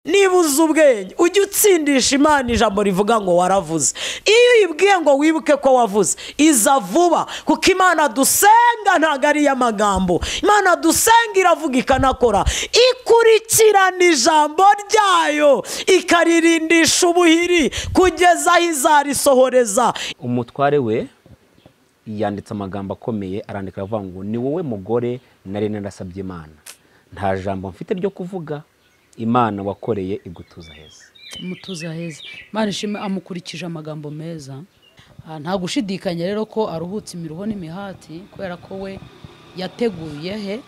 niba uzi ubwenge ujye utsindisha imana ijambo rivuga ngo waravuze iyo uyibwiye ngo wibuke ko wavuze iza vuba kuko imana dusenga ntabwo ari iy'amagambo imana dusenga iravuga ikanakora ikurikirana ijambo ryayo ikaririmbisha ubuhiri kugeza aho izarisohoreza umutware we yanditse amagambo akomeye arandika aravuga ngo ni wowe mugore nari narasabye imana nta jambo mfite ryo kuvuga imana wakoreye igutuza heza mutuza heza imana ishima amukurikije amagambo meza Ah, nta gushidikanya rero ko aruhutse imiruho n'imihati kubera ko we yateguye he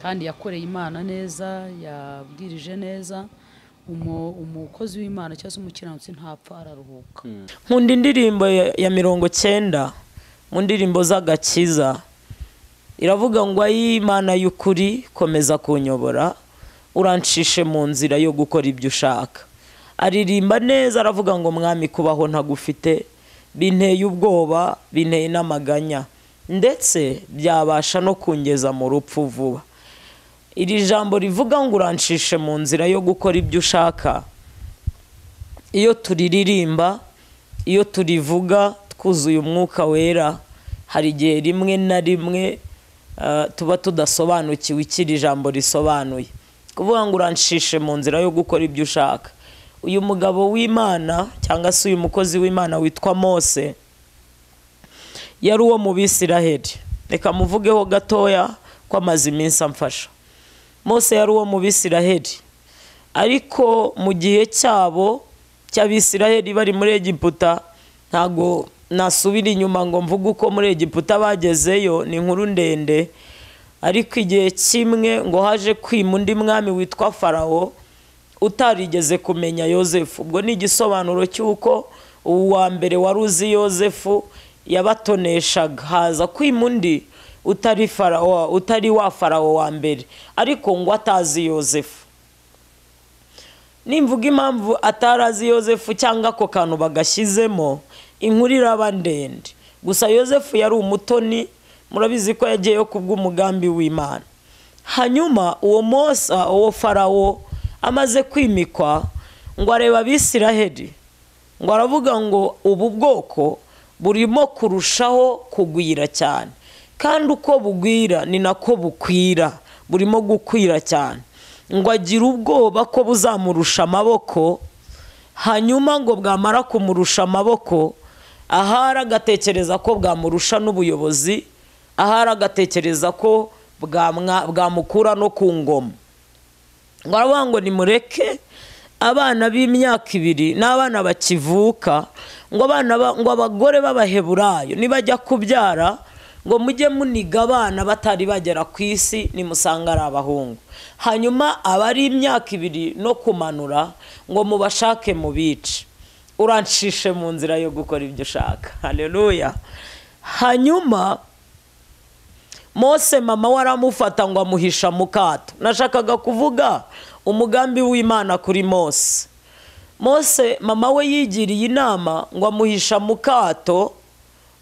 kandi yakoreye imana neza yabwirije neza Umu- umukozi w'imana cyangwa se umukiranutsi ntapfa araruhuka nkunda indirimbo ya ya mirongo cyenda mu ndirimbo z'agakiza iravuga ngo ay'imana y'ukuri komeza kunyobora urancishe mu nzira yo gukora ibyo ushaka aririmba neza aravuga ngo mwami kubaho ntagufite binteye ubwoba binteye n'amaganya ndetse byabasha no kungeza mu rupfu vuba iri jambo rivuga ngo urancishe mu nzira yo gukora ibyo ushaka iyo turiririmba iyo turivuga twuzuye umwuka wera hari igihe rimwe na rimwe ah, tuba tudasobanukiwe icyo iri jambo risobanuye kuvuga ngo urancishe mu nzira yo gukora ibyo ushaka uyu mugabo w'imana cyangwa se uyu mukozi w'imana witwa mose yari uwo mu bisiraheli reka muvugeho gatoya ko amaze iminsi amfasha mose yari uwo mu bisiraheli ariko mu gihe cyabo cy'abisiraheli bari muri egiputa ntabwo nasubira inyuma ngo mvuge uko muri egiputa bagezeyo ni inkuru ndende ariko igihe kimwe ngo haje kwima undi mwami witwa farawo utarigeze kumenya yosefu ubwo ni igisobanuro cy'uko uwa mbere wari uzi yosefu yabatoneshaga haza kwima undi utari farawo utari wa farawo wa mbere ariko ngo atazi yosefu nimvuga impamvu atarazi yosefu cyangwa ako kantu bagashyizemo inkuru iraba ndende gusa yosefu yari umutoni murabizi ko yagiyeyo kubw'umugambi w'imana hanyuma uwo mosa uwo farawo amaze kwimikwa ngo areba abisiraheli ngo aravuga ngo ubu bwoko burimo kurushaho kugwira cyane kandi uko bugwira ni nako bukwira burimo gukwira cyane ngo agire ubwoba ko buzamurusha amaboko hanyuma ngo bwamara kumurusha amaboko ahari agatekereza ko bwamurusha n'ubuyobozi ahari agatekereza ko bwamwa- bwamukura no ku ngoma ngo aravuga ngo nimureke abana b'imyaka ibiri n'abana bakivuka ngo abana ba- ngo abagore b'abaheburayo nibajya kubyara ngo mujye muniga abana batari bagera ku isi nimusanga ari abahungu hanyuma abari imyaka ibiri no kumanura ngo mubashake mubice urancishe mu nzira yo gukora ibyo ushaka haleluya hanyuma mose mama we aramufata ngo amuhisha mu kato nashakaga kuvuga umugambi w'imana kuri mose mose mama we yigiriye inama ngo amuhisha mu kato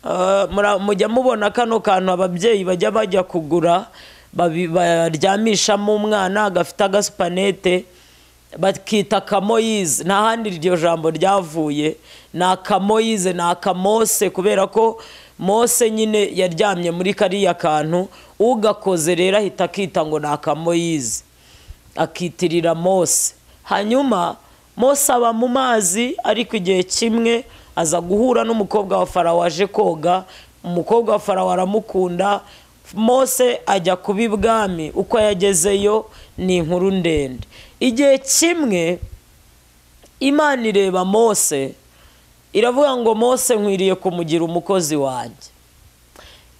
Eh, mura- mujya mubona kano kantu ababyeyi bajya bajya kugura babi- baryamishamo umwana gafite agasupanete bakita akamoyize nta handi iryo jambo ryavuye ni akamoyize ni akamose kubera ko mose nyine yaryamye muri kariya kantu ugakoze rero ahita akita ngo ni akamoyize akitirira mose hanyuma mose aba mu mazi ariko igihe kimwe aza guhura n'umukobwa wa farawo waje koga umukobwa wa farawo aramukunda mose ajya kuba ibwami uko yagezeyo ni inkuru ndende igihe kimwe imana ireba mose iravuga ngo mose nkwiriye kumugira umukozi wanjye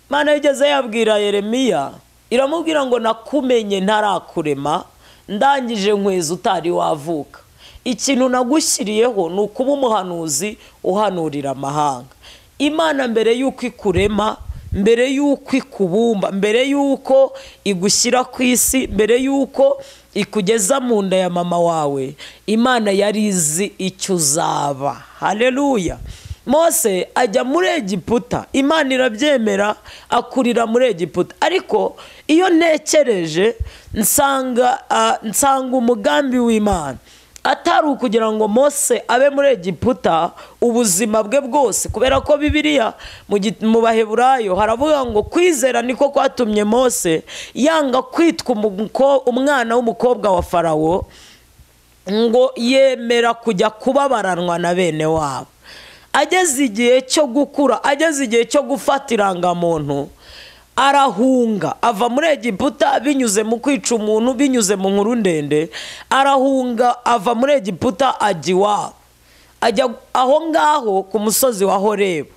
imana yigeze yabwira yeremiya iramubwira ngo nakumenye ntarakurema ndangije nkwezi utari wavuka ikintu nagushyiriyeho ni ukuba umuhanuzi uhanurira amahanga imana mbere y'uko ikurema mbere y'uko ikubumba mbere y'uko igushyira ku isi mbere y'uko ikugeza mu nda ya mama wawe imana yari izi icyo uzaba haleluya mose ajya muri egiputa imana irabyemera akurira muri egiputa ariko iyo ntekereje nsanga ah, nsanga umugambi w'imana atari ukugira ngo mose abe muri egiputa ubuzima bwe bwose kubera ko bibiriya mu gi- mu baheburayo haravuga ngo kwizera niko kwatumye mose yanga kwitwa umuko- umwana w'umukobwa wa farawo ngo yemera kujya kubabaranwa na bene wabo ageze igihe cyo gukura ageze igihe cyo gufata irangamuntu arahunga ava muri egiputa binyuze mu kwica umuntu binyuze mu nkuru ndende arahunga ava muri egiputa ajya iwabo ajya aho ngaho ku musozi wa horebu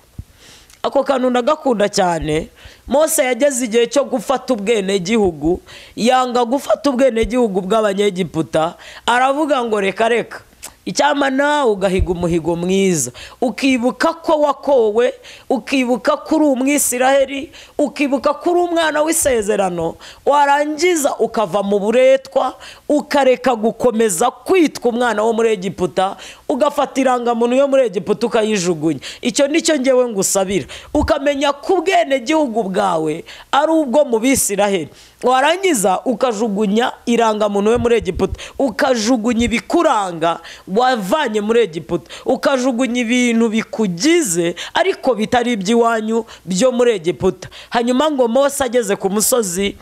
ako kantu ndagakunda cyane mose yageze igihe cyo gufata ubwenegihugu yanga gufata ubwenegihugu bw'abanyegiputa aravuga ngo reka reka icyama nawe ugahiga umuhigo mwiza ukibuka ko wakowe ukibuka ko uri umwisiraheli ukibuka ko uri umwana w'isezerano warangiza ukava mu buretwa ukareka gukomeza kwitwa umwana wo muri egiputa ugafata irangamuntu yo muri egiputa ukayijugunya icyo nicyo ngewe ngusabira ukamenya ko ubwenegihugu bwawe ari ubwo mu bisiraheli warangiza ukajugunya irangamuntu we muri egiputa ukajugunya ibikuranga wavanye muri egiputa ukajugunya ibintu bikugize ariko bitari iby'iwanyu byo muri egiputa hanyuma ngo mose ageze ku musozi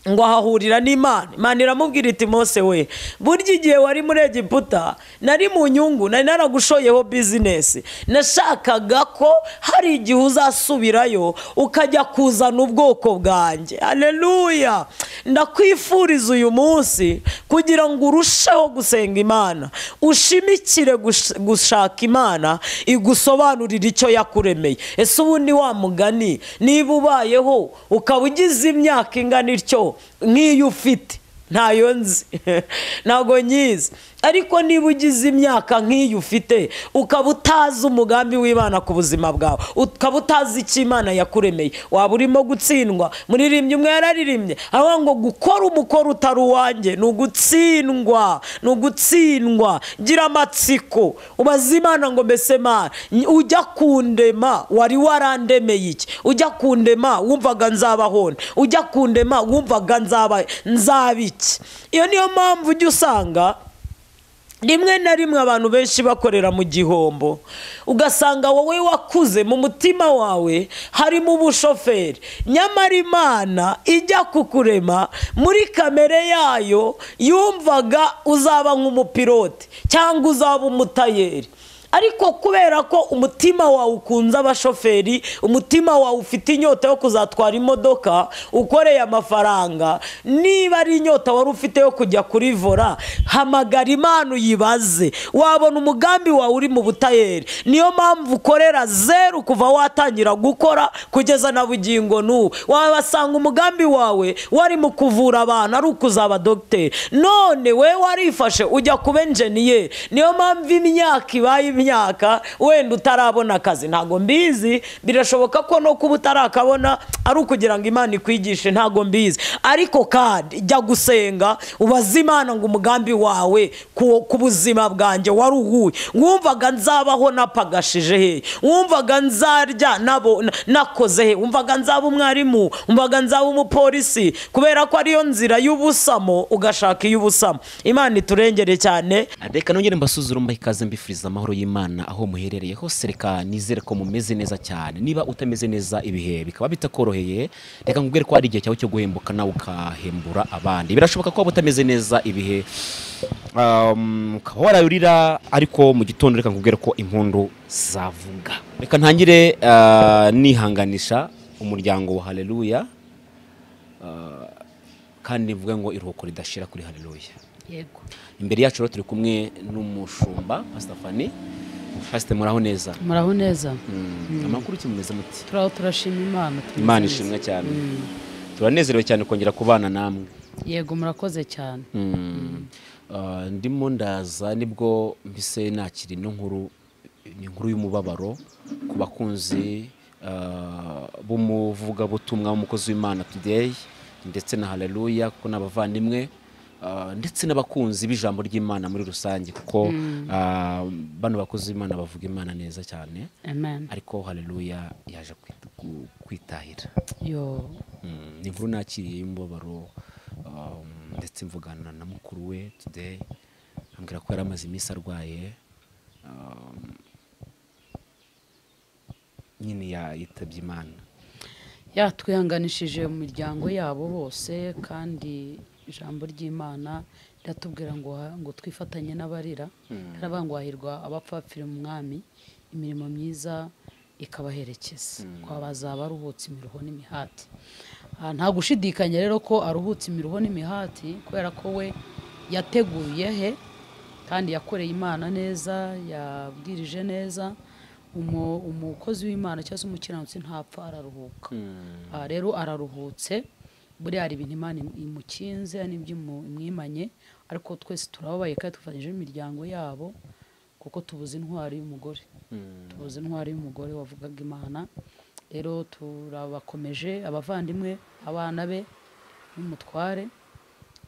ngo ahahurira n'imana imana iramubwira iti mose we burya igihe wari muri egiputa nari mu nyungu nari naragushoyeho bizinesi nashakaga ko hari igihe uzasubirayo ukajya kuzana ubwoko bwanjye aleluya ndakwifuriza uyu munsi kugira ngo urusheho gusenga imana ushimikire gush- gushaka imana igusobanurira icyo yakuremeye ese ubundi wa mugani niba ubayeho ukaba ugize imyaka ingana ityo nk'iyo ufite ntayo nzi ntabwo nyizi ariko niba ugize imyaka nk'iyo ufite ukaba utazi umugambi w'imana ku buzima bwawe ukaba utazi icyo imana yakuremeye waba urimo gutsindwa muririmbyi umwe yararirimbye aho ngo gukora umukoro utari uwanjye ni ugutsindwa ni ugutsindwa gira amatsiko ubaze imana ngo mbese mana ujya kundema wari warandemeye iki ujya kundema wumvaga nzabahona ujya kundema wumvaga nzaba nzaba iki iyo niyo mpamvu ujya usanga rimwe na rimwe abantu benshi bakorera mu gihombo ugasanga wowe wakuze mu mutima wawe harimo ubushoferi nyamara imana ijya kukurema muri kamere yayo yumvaga uzaba nk'umupilote cyangwa uzaba umutayeri ariko kubera ko umutima wawe ukunze abashoferi umutima wawe ufite inyota yo kuzatwara imodoka ukoreye amafaranga niba ari inyota wari ufite yo kujya kuri vora hamagara imana uyibaze wabona umugambi wawe uri mu butayeri niyo mpamvu ukorera zeru kuva watangira gukora kugeza na bugingo n'ubu wabasanga umugambi wawe wari mu kuvura abantu ari ukuzaba dogiteri none we warifashe ujya kuba enjeniyeri niyo mpamvu imyaka ibaye imyaka wenda utarabona akazi ntabwo mbizi birashoboka ko no kuba utarakabona ari ukugira ngo imana ikwigishe ntabwo mbizi ariko kandi jya gusenga ubaze imana ngo umugambi wawe ku, ku buzima bwanjye waruhuye wumvaga nzabaho napagashije he wumvaga nzarya nabo na- nakoze he wumvaga nzaba umwarimu wumvaga nzaba umupolisi kubera ko ariyo nzira y'ubusamo ugashaka iy'ubusamo imana iturengere cyane reka nongere mbasuzure mbaha ikaze mbifuriza amahoro y'imana aho muherereye hose reka nizere ko mumeze neza cyane niba utameze neza ibihe bikaba bitakoroheye reka nkubwire ko hari igihe cyawe cyo guhembuka nawe ukahembura abandi birashoboka ko waba utameze neza ibihe um, ukaba warayurira ariko mu gitondo reka nkubwire ko impundu zavuga reka ntangire uh, nihanganisha umuryango wa haleluya Uh, kandi mvuge ngo iruhuko ridashira kuri haleluya yego imbere yacu rero turi kumwe n'umushumba pasita fani pasita muraho neza muraho neza Mm, amakuru ki mumeze muti turaho turashima imana tumeze imana neza. ishimwe cyane Mm. turanezerewe cyane kongera kubana namwe yego murakoze cyane Mm. Uh, ndimo ndaza nibwo mbise nakira ino nkuru ni inkuru y'umubabaro ku bakunzi uh, b'umuvugabutumwa w'umukozi w'imana today ndetse na haleluya kuko ni abavandimwe uh, ndetse n'abakunzi b'ijambo ry'imana muri rusange kuko uh, bano bakozi b'imana bavuga imana neza cyane amen ariko haleluya yaje kwit- ku- kwitahira yo Mm, ni inkuru nakiriye y'umubabaro um, ndetse mvugana na mukuru we today ambwira ko yari amaze iminsi arwaye um, nyine yitabye imana yatwihanganishije mu miryango yabo bose kandi ijambo ry'imana riratubwira ngo ha- ngo twifatanye n'abarira haravuga ngo hahirwa abapfa bapfira umwami imirimo myiza ikabaherekeza ko bazaba aruhutse imiruho n'imihati Ah, nta gushidikanya rero ko aruhutse imiruho n'imihati kubera ko we yateguye he kandi yakoreye imana neza yabwirije neza umu- umukozi w'imana cyangwa se umukiranutsi ntapfa araruhuka Ah, rero araruhutse buriya hari ibintu imana im- imukinze n'ibyo imu- imwimanye ariko twese turababaye kandi dufatanyije n'imiryango yabo kuko tubuze intwari y'umugore tubuze intwari y'umugore wavugaga imana rero turabakomeje abavandimwe abana be n'umutware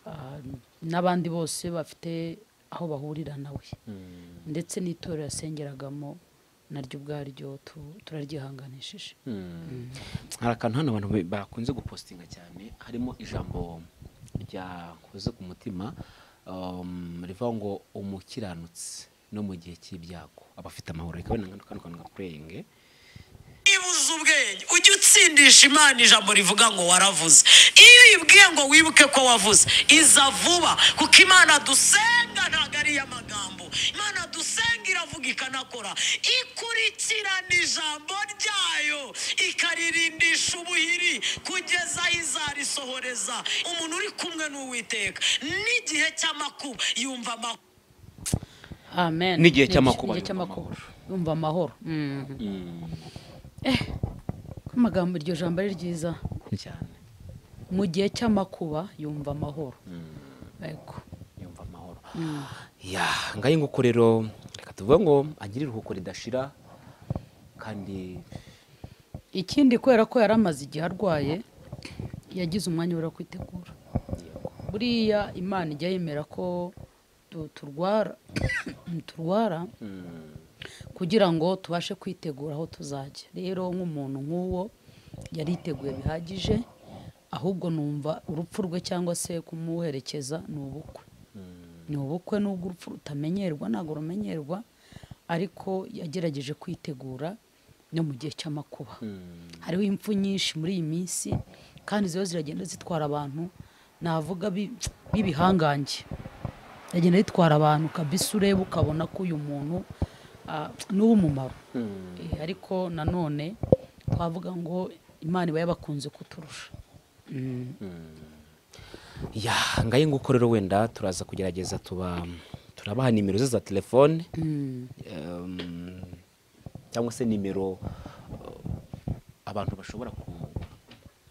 ah, n'abandi bose bafite aho bahurira nawe ndetse n'itorero yasengeragamo naryo ubwaryo tu- turaryihanganishije hari akantu hano abantu be- bakunze gupostinga cyane harimo ijambo ryakoze ku mutima um, rivuga ngo umukiranutsi no mu gihe cy'ibyago aba afite amahoro reka wenda nkano kantu kantu gapurenge niba uzi ubwenge ujye utsindisha imana ijambo rivuga ngo waravuze iyo uyibwiye ngo wibuke ko wavuze iza vuba kuko imana dusenga ntabwo ari iy'amagambo imana dusenga iravuga ikanakora ikurikirana ijambo ryayo ikaririmbisha ubuhiri kugeza aho izarisohoreza umuntu uri kumwe n'uwiteka n'igihe cy'amakuba yumva amakuba amen N'igihe cy'amakuba N'igihe yumva cy'amakuba. amahoro. yumva amahoro Mhm. eh ko amagambo iryo jambo ari ryiza cyane mu gihe cy'amakuba yumva amahoro yego yumva amahoro ya ngahe nguko rero reka tuvuge ngo agire iruhuko ridashira kandi ikindi kubera ko yari amaze igihe arwaye yagize umwanya wo kwitegura buriya imana ijya yemera ko tu- turwara turwara kugira ngo tubashe kwitegura aho tuzajya rero nk'umuntu nk'uwo yariteguye bihagije ahubwo numva urupfu rwe cyangwa se kumuherekeza ni ubukwe ni ubukwe nubwo urupfu rutamenyerwa ntabwo rumenyerwa ariko yagerageje kwitegura no mu gihe cy'amakuba hariho impfu nyinshi muri iyi minsi kandi ziba ziragenda zitwara abantu navuga bi- b'ibihangange yagenda ritwara abantu kabisa ureba ukabona ko uyu muntu ah, ni uw'umumaro Eh, ariko nanone twavuga ngo imana iba yabakunze kuturusha ya ngahe nguko rero wenda turaza kugerageza tuba turabaha nimero ze za telefone em, cyangwa se nimero eh, abantu bashobora ku-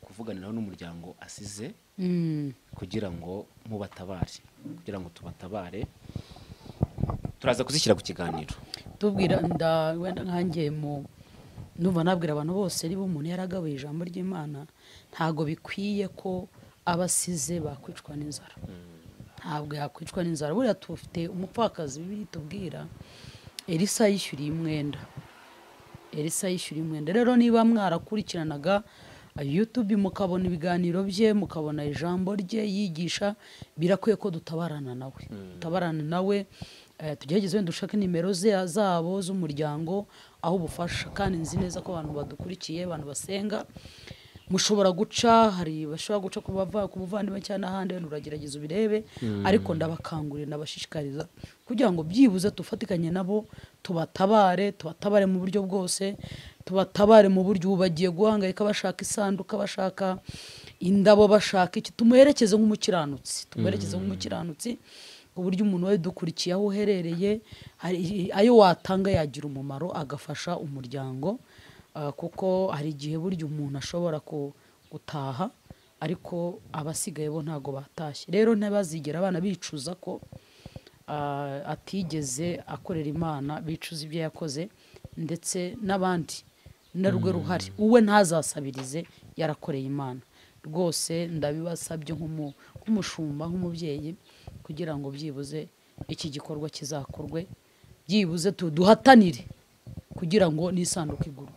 kuvuganiraho n'umuryango asize Mm. kugira ngo mubatabare kugira ngo tubatabare turaza kuzishyira ku kiganiro tubwira nda wenda nkanjye mu numva nabwira abantu bose niba umuntu yaragabuye ijambo ry'imana ntabwo bikwiye ko abasize bakwicwa n'inzara ntabwo yakwicwa n'inzara buriya tufite umupfakazi bibiliya itubwira elisa yishyuriye umwenda elisa yishyuriye umwenda rero niba mwarakurikiranaga youtube mukabona ibiganiro bye mukabona ijambo rye yigisha birakwiye ko dutabarana nawe dutabarana nawe eh, tugerageze wenda dushake nimero ze- zabo z'umuryango aho ubufasha kandi nzi neza ko abantu badukurikiye abantu basenga mushobora guca hari bashobora guca ku bava- ku buvandimwe cyangwa n'ahandi wenda uragerageza ubirebe ariko ndabakangurira ndabashishikariza kugira ngo byibuze tufatikanye nabo tubatabare tubatabare mu buryo bwose tubatabare mu buryo ubu bagiye guhangayika bashaka isanduka bashaka indabo bashaka iki tumuherekeze nk'umukiranutsi tumuherekeze nk'umukiranutsi ku buryo umuntu wari dukurikiye aho uherereye hari- ayo watanga yagira umumaro agafasha umuryango Ah, kuko hari igihe burya umuntu ashobora ku- gutaha ariko abasigaye bo ntabwo batashye rero ntibazigera abana bicuza ko ah, atigeze akorera imana bicuza ibyo yakoze ndetse n'abandi narwo ruhari uwe ntazasabirize yarakoreye imana rwose ndabibasabye nk'umu- nk'umushumba nk'umubyeyi kugira ngo byibuze iki gikorwa kizakorwe byibuze tu- duhatanire kugira ngo n'isanduku igurwe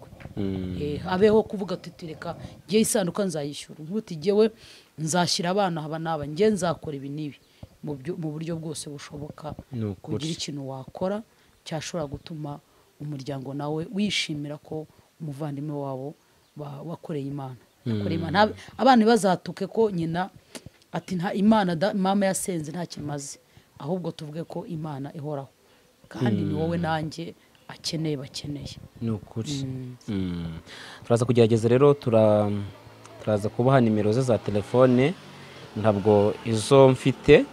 Eh, habeho kuvuga tuti reka njye isanduka nzayishyura nkuti jyewe nzashyira abana haba n'aba njye nzakora ibi n'ibi mu byo- mu buryo bwose bushoboka Ni ukuri. kugira ikintu wakora cyashobora gutuma umuryango nawe wishimira ko umuvandimwe wabo ba- wakoreye imana yakoreye imana Nta- abana ntibazatuke ko nyina ati nta imana da- mama yasenze nta kimaze ahubwo tuvuge ko imana ihoraho kandi ni wowe nanjye akeneye bakeneye ni ukuri Mm. turaza kugerageza rero tura- turaza kubaha nimero ze za telefone ntabwo izo mfite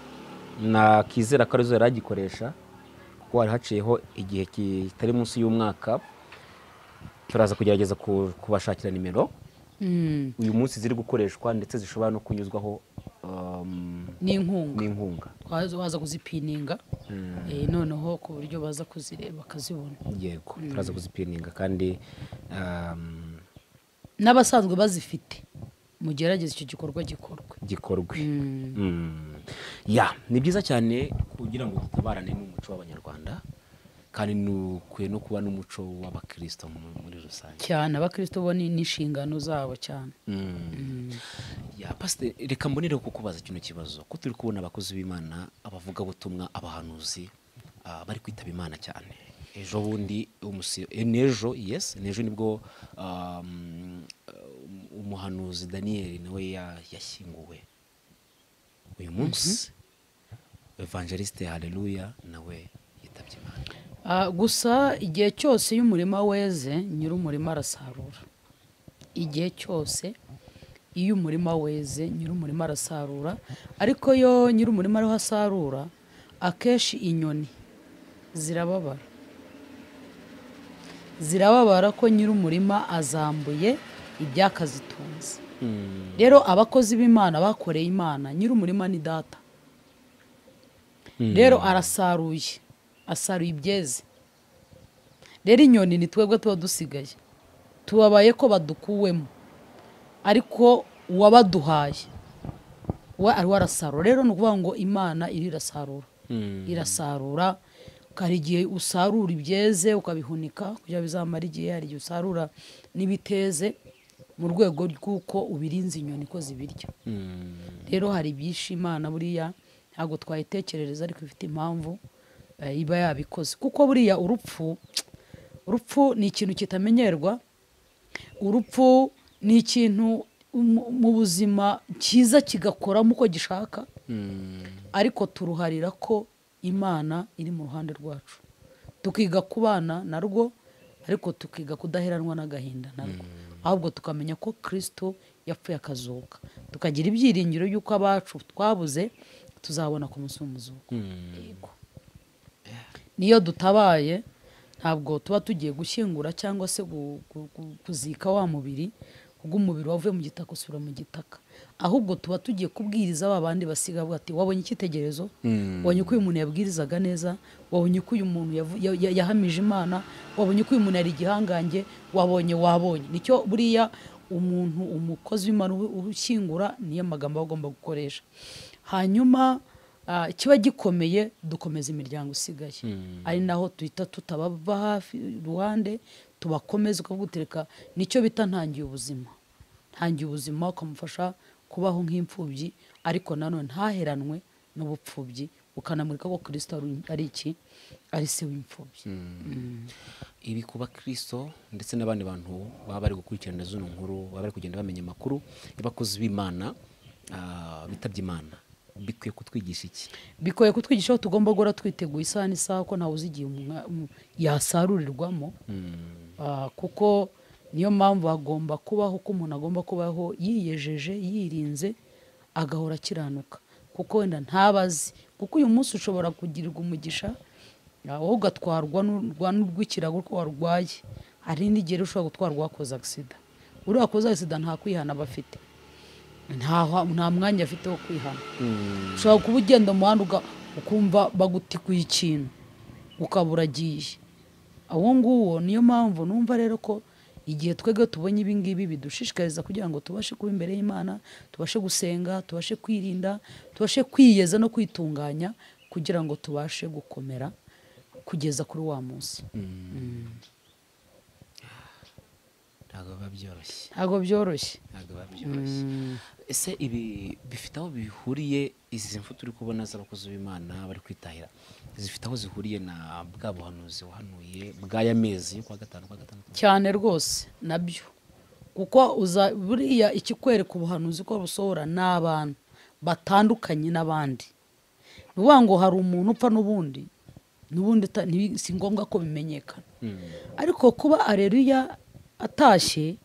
nakizera ko arizo yari agikoresha kuko hari haciyeho igihe kitari munsi y'umwaka turaza kugerageza ku- kubashakira nimero Mm. uyu munsi ziri gukoreshwa ndetse zishobora no kunyuzwaho um, n'inkunga n'inkunga waza waza kuzipininga Eh, noneho ku buryo baza kuzireba bakazibona yego turaza kuzipininga kandi um, n'abasanzwe bazifite mugerageze icyo gikorwa gikorwe gikorwe Mm. ya ni byiza cyane kugira ngo dutabarane n'umuco w'abanyarwanda kandi ni ukwiye no kuba n'umuco w'abakristo mu- muri rusange cyane abakristo bo ni ni inshingano zabo cyane Mm. ya pasite reka mbonereho kukubaza kino kibazo ko turi kubona abakozi b'imana abavugabutumwa abahanuzi ah, bari kwitaba imana cyane ejo bundi umusi- eh, n'ejo yes n'ejo nibwo ah, mm, eh, umuhanuzi daniyeli nawe ya- yashyinguwe uyu munsi evangeliste haleluya nawe yitabye imana Ah, gusa igihe cyose iyo umurima weze nyir'umurima arasarura igihe cyose iyo umurima weze nyir'umurima arasarura ariko yo nyir'umurima ariho asarura akenshi inyoni zirababara zirababara ko nyir'umurima azambuye ibyakazitunze rero abakozi b'imana bakoreye imana nyir'umurima ni data rero arasaruye asaruye ibyeze rero inyoni ni twebwe tuba dusigaye tubabaye ko badukuwemo ariko uwabaduhaye we ariwe arasarura rero ni ukuvuga ngo imana iri irasarura irasarura hari igihe usarura ibyeze ukabihunika kugira bizamara igihe hari igihe usarura n'ibiteze mu rwego rw'uko ubirinze inyoni ko zibirya rero hari ibyinshi imana buriya ntabwo twayitekerereza ariko ifite impamvu eh, iba yabikoze kuko buriya urupfu urupfu ni ikintu kitamenyerwa urupfu ni ikintu mu- mu buzima cyiza kigakoramo uko gishaka ariko turuharira ko imana iri mu ruhande rwacu tukiga kubana narwo ariko tukiga kudaheranwa n'agahinda narwo ahubwo tukamenya ko kirisito yapfuye akazuka tukagira ibyiringiro y'uko abacu twabuze tuzabona ku munsi w'umuzuko Yego. niyo dutabaye ntabwo tuba tugiye gushyingura cyangwa se gu- gu- gu- kuzika wa mubiri ubwo umubiri wavuye mu gitaka usubira mu gitaka ahubwo tuba tugiye kubwiriza ba bandi basiga bavuga ati wabonye icyitegerezo wabonye ko uyu muntu yabwirizaga neza wabonye ko uyu muntu yavu- ya- ya- yahamije imana wabonye ko uyu muntu yari igihangange wabonye wabonye nicyo buriya umuntu umukozi w'imana ubu- ushyingura niyo magambo aba agomba gukoresha hanyuma ah, kiba gikomeye dukomeza imiryango isigaye ari naho duhita tutababa hafi iruhande tubakomeza ukagutereka nicyo bita ntangiye ubuzima ntangiye ubuzima ukamufasha kubaho nk'imfubyi ariko nanone ntaheranwe n'ubupfubyi ukanamurika ko kirisito ari- ari iki ari se w'imfubyi ibi ku bakristo ndetse n'abandi bantu baba bari gukurikirana zino nkuru baba bari kugenda bamenya amakuru y'abakozi b'imana ah, bitabye imana bikwiye kutwigisha iki bikoye kutwigisha aho tugomba guhora twiteguye isaha n'isaha ko ntawe uzi igihe umwa- um- yasarurirwamo Ah, kuko niyo mpamvu hagomba kubaho ko umuntu agomba kubaho yiyejeje yirinze agahora akiranuka kuko wenda ntabazi kuko uyu munsi ushobora kugirirwa umugisha ah, wowe ugatwarwa n'urwa- n'urw'ikirago ko warwaye hari n'igihe rero ushobora gutwarwa wakoze agisida uriya wakoze agisida nta kwihana aba afite nta nta mwanya afite wo kwihana ushobora kuba ugenda mu muhanda uga- ukumva bagutikuye ikintu ukabura agiye uwo nguwo niyo mpamvu numva rero ko igihe twebwe tubonye ibi ngibi bidushishikariza kugira ngo tubashe kuba imbere y'imana tubashe gusenga tubashe kwirinda tubashe kwiyeza no kwitunganya kugira ngo tubashe gukomera kugeza kuri wa munsi ntabwo biba byoroshye ntabwo byoroshye ntabwo biba byoroshye ese ibi bifite aho bihuriye izi mfu turi kubona z'abakozi b'imana bari kwitahira zifite aho zihuriye na bwa buhanuzi wahanuye bw'aya mezi yo kuwa gatanu kuwa gatandatu cyane rwose nabyo kuko uza buriya ikikwereka ubuhanuzi ko busohora ni abantu batandukanye n'abandi ni ukuvuga ngo hari umuntu upfa n'ubundi n'ubundi uta- ntibi- si ngombwa ko bimenyekana ariko kuba areruya atashye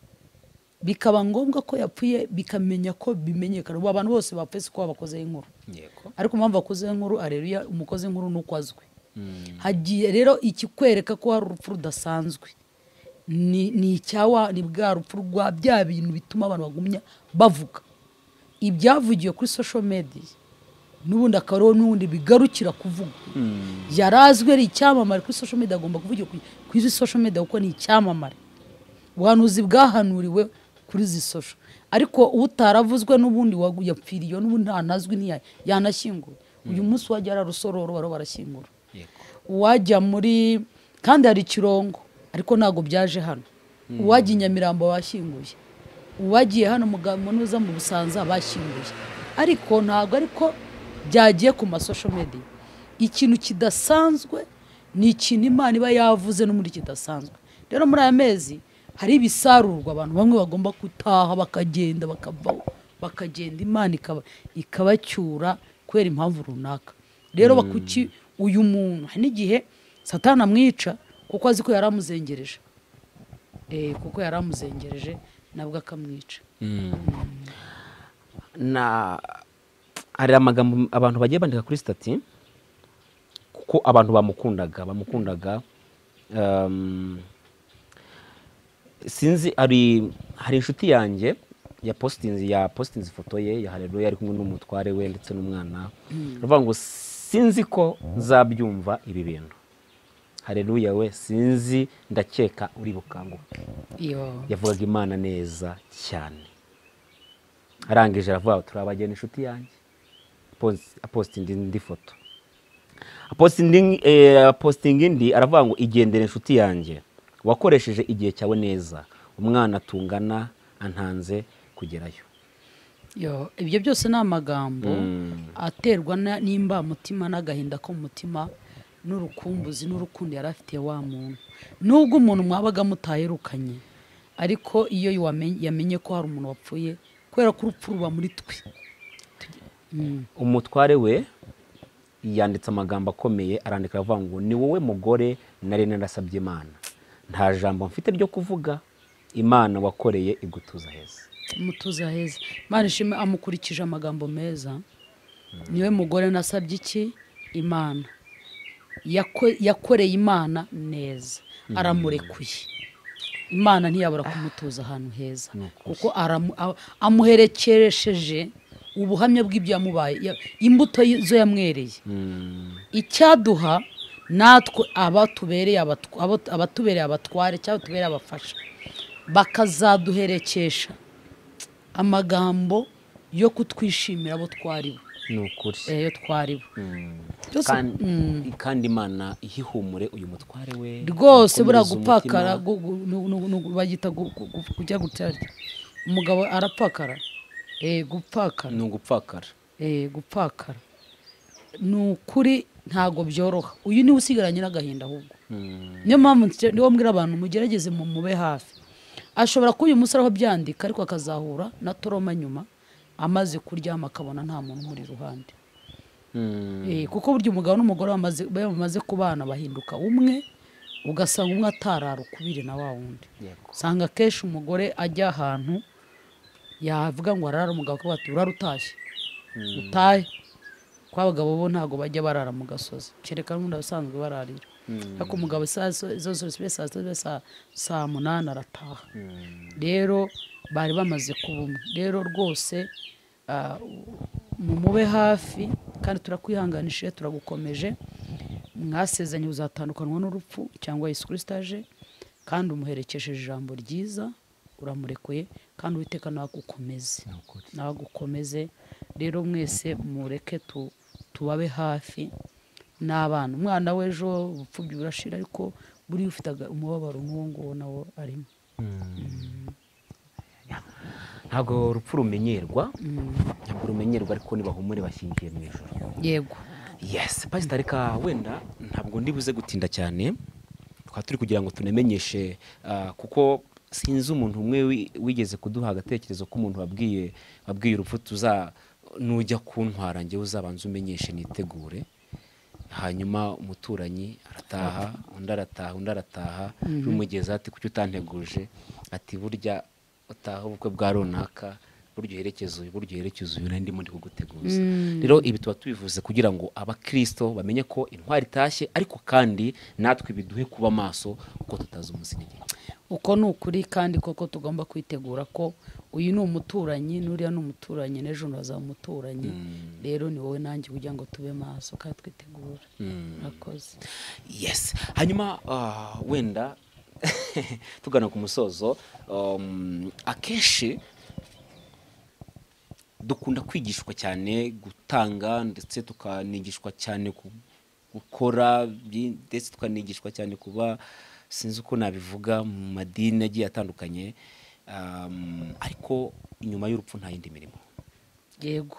bikaba ngombwa ko yapfuye bikamenya ko bimenyekana ubu abantu bose bapfuye si kuba bakoze inkuru yego ariko impamvu akoze inkuru areruya umukozi inkuru ni uko azwi hagiye rero ikikwereka ko hari urupfu rudasanzwe ni ni icyawa ni bwa rupfu rwa bya bintu bituma abantu bagumya bavuga ibyavugiwe kuri social media n'ubundi akaba ariwo n'ubundi bigarukira kuvuga yari azwi ari icyamamare kuri social media agomba kuvugira ku- ku izi social media kuko ni icyamamare ubuhanuzi bwahanuriwe kuri izi social ariko utaravuzwe n'ubundi wagu- yapfiriye n'ubundi ntanazwi ntiya- yanashyinguwe uyu munsi wajya ari arusororo bariho barashyingura yego uwajya muri kandi hari ikirongo ariko ntabwo byaje hano uwajya i nyamirambo bashyinguye uwagiye hano mu Ga- mu nuza mu busanza bashyinguye ariko ntabwo ariko byagiye ku masosho media ikintu kidasanzwe ni ikintu imana iba yavuze n'ubundi kidasanzwe rero muri aya mezi hari ibisarurwa abantu bamwe bagomba gutaha bakagenda bakavaho bakagenda imana ikaba ikabacyura kubera impamvu runaka rero bakuki uyu muntu hari n'igihe satani amwica kuko azi ko yari amuzengereje Eh, kuko yari amuzengereje nabwo akamwica na hari amagambo abantu bagiye bandika kuri sitati kuko abantu bamukundaga bamukundaga um, sinzi hari hari inshuti yanjye ya postinzi ya postinzi ifoto ye ya hareruya ari kumwe n'umutware we ndetse n'umwana aravuga ngo sinzi ko nzabyumva ibi bintu hareruya we sinzi ndakeka uri bukanguke iyo yavugaga imana neza cyane arangije aravuga turi abageni inshuti yanjye Apost- apositinga indi foto Apositingi- eh, apositinga indi aravuga ngo igendere inshuti yanjye wakoresheje igihe cyawe neza umwana tungana antanze kugerayo Yo, ibyo byose ni amagambo aterwa na- n'imbamutima n'agahinda ko mu mutima n'urukumbuzi n'urukundo yari afitiye wa muntu nubwo umuntu mwabaga mutaherukanye ariko iyo wamenye- yamenye ko hari umuntu wapfuye kubera ko urupfu ruba muri twe umutware we yanditse amagambo akomeye arandika aravuga ngo ni wowe mugore nari narasabye imana nta jambo mfite ryo kuvuga imana wakoreye igutuza heza mutuza heza imana ishima amukurikije amagambo meza niwe mugore nasabye iki imana Yako- yakoreye imana neza aramurekuye imana ntiyabura kumutuza ahantu heza kuko aramu- a- amuherekeresheje ubuhamya bw'ibyamubaye ya- imbuto y- zo yamwereye icyaduha natwe abatubereye abatw- abo- abatubereye abatware cyangwa tubereye abafasha bakazaduherekesha amagambo yo kutwishimira abo twari bo ni ukuri eh, yo twari bo Byose- kandi, kandi imana ihihumure uyu mutware we rwose buriya imukomeze gupfakara umutima. gu- gu- nu- nu- nu- bagita gu- gu- gu- kujya gutarya umugabo arapfakara eh, gupfakara ni ugupfakara eh, gupfakara ni ukuri ntabwo byoroha uyu niwe usigaranye n'agahinda ahubwo niyo mpamvu nse- niyo mbwira abantu mugerageze mu mube hafi ashobora kuba uyu munsi ariho byandika ariko akazahura na toroma nyuma amaze kuryama akabona nta muntu umuri iruhande Eh, kuko burya umugabo n'umugore bamaze baba bamaze kubana bahinduka umwe ugasanga umwe atarara ukubiri na wa wundi usanga akenshi umugore ajya ahantu yavuga ngo arara umugabo akavuga ati urara utashye utahe kuko abagabo bo ntabwo bajya barara mu gasozi kereka n'ubundi abasanzwe bararira ariko umugabo saa zo- zo zose zibe saa sita zibe saa- saa munani arataha rero bari bamaze kuba umwe rero rwose ah, mu mube hafi kandi turakwihanganishije turagukomeje mwasezanye uzatandukanwa n'urupfu cyangwa Yesu Kristo aje kandi umuherekesheje ijambo ryiza uramurekuye kandi uwiteka nawe agukomeze nawe agukomeze rero mwese mureke tu- tubabe hafi n'abana umwana w'ejo ubupfubyi burashira ariko buriya ufite aga- umubabaro nk'uwo nguwo nawo arimo ntabwo urupfu rumenyerwa ntabwo rumenyerwa ariko nibahumure bashingiye mu ijoro yego yesi pasita reka wenda ntabwo ndibuze gutinda cyane twaba turi kugira ngo tunamenyeshe ah, kuko sinzi umuntu umwe wi- wigeze kuduha agatekerezo k'umuntu wabwiye wabwiye urupfu tuza nujya kuntwara njyewe uzabanza umenyeshe nitegure hanyuma umuturanyi arataha undi arataha undi arataha rumugeza ati kuki utanteguje ati burya utaha ubukwe bwa runaka burya uherekeza uyu burya uherekeza uyu nari ndimo ndi kuguteguza rero ibi tuba tubivuze kugira ngo abakristo bamenye ko intwari itashye ariko kandi natwe biduhe kuba maso kuko tutazi umunsi n'igihe uko ni ukuri kandi koko tugomba kwitegura ko uyu ni umuturanyi n'uriya ni umuturanyi n'ejo hazaba umuturanyi rero ni wowe nanjye kugira ngo tube maso kandi twitegura murakoze yes hanyuma ah, wenda tugana ku musozo um, akenshi dukunda kwigishwa cyane gutanga ndetse tukanigishwa cyane ku- gukora byi- ndetse tukanigishwa cyane kuba sinzi uko nabivuga mu madini agiye atandukanye um, ariko inyuma y'urupfu nta yindi mirimo yego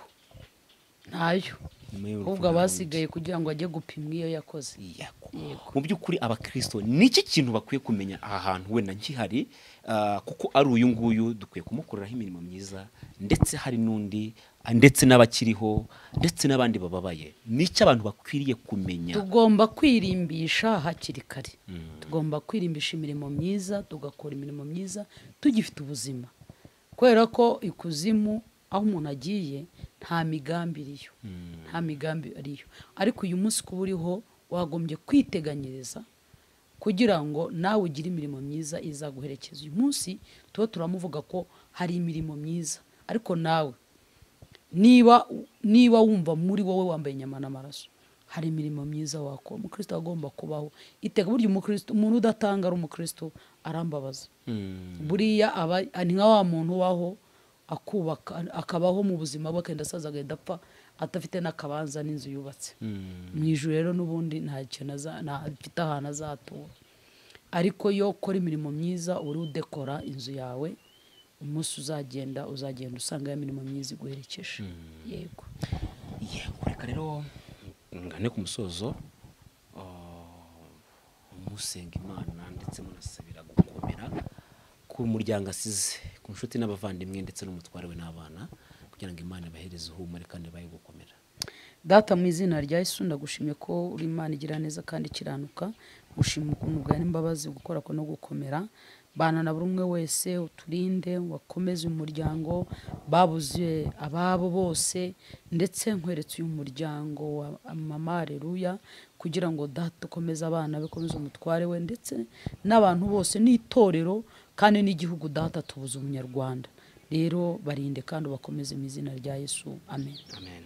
ntayo Nyuma y'urupfu ahubwo nta abasigaye kugira ngo ajye gupimwa iyo yakoze yako Yego. mu by'ukuri abakristo ni iki kintu bakwiye kumenya aha hantu wenda nkihari ah, kuko ari uyu nguyu dukwiye kumukoreraho imirimo myiza ndetse hari n'undi ah, ndetse n'abakiriho ndetse n'abandi bababaye ni iki abantu bakwiriye kumenya tugomba kwirimbisha hakiri kare tugomba kwirimbisha imirimo myiza tugakora imirimo myiza tugifite ubuzima kubera ko ikuzimu aho umuntu agiye nta migambi iriyo nta migambi ariyo ariko uyu munsi kuba uriho wagombye kwiteganyiriza kugira ngo nawe ugire imirimo myiza izaguherekeza uyu munsi tuba turamuvuga ko hari imirimo myiza ariko nawe niba niba wumva muri wowe wambaye inyama n'amaraso hari imirimo myiza wakora umukristo agomba kubaho iteka burya umukristo umuntu udatanga ari umukristo arambabaza buriya aba ni nka wa muntu ubaho akubaka akabaho mu buzima bwe akagenda asaza agahita apfa adafite n'akabanza n'inzu yubatse mu ijoro rero n'ubundi nta kintu aza- nta- afite ahantu azatura ariko iyo ukora imirimo myiza uri udekora inzu yawe umunsi uzagenda uzagenda usanga ya mirimo myiza iguherekeje yego yego reka rero ngane ku musozo ah, musenga imana ndetse munasabira gukomera ku muryango asize ku nshuti n'abavandimwe ndetse n'umutware we n'abana kugira ngo imana ibahereze ihumure kandi ibahe gukomera data mu izina rya yesu ndagushimye ko uri imana igira neza kandi ikiranuka gushima ukuntu bwa imbabazi gukora ko no gukomera bana na buri umwe wese uturinde wakomeze umuryango babuze ababo bose ndetse nkweretse uyu muryango wa mama areruya kugira ngo data ukomeze abana be ukomeze umutware we ndetse n'abantu bose n'itorero kandi n'igihugu data tubuze umunyarwanda rero barinde kandi ubakomeze mu izina rya yesu amen amen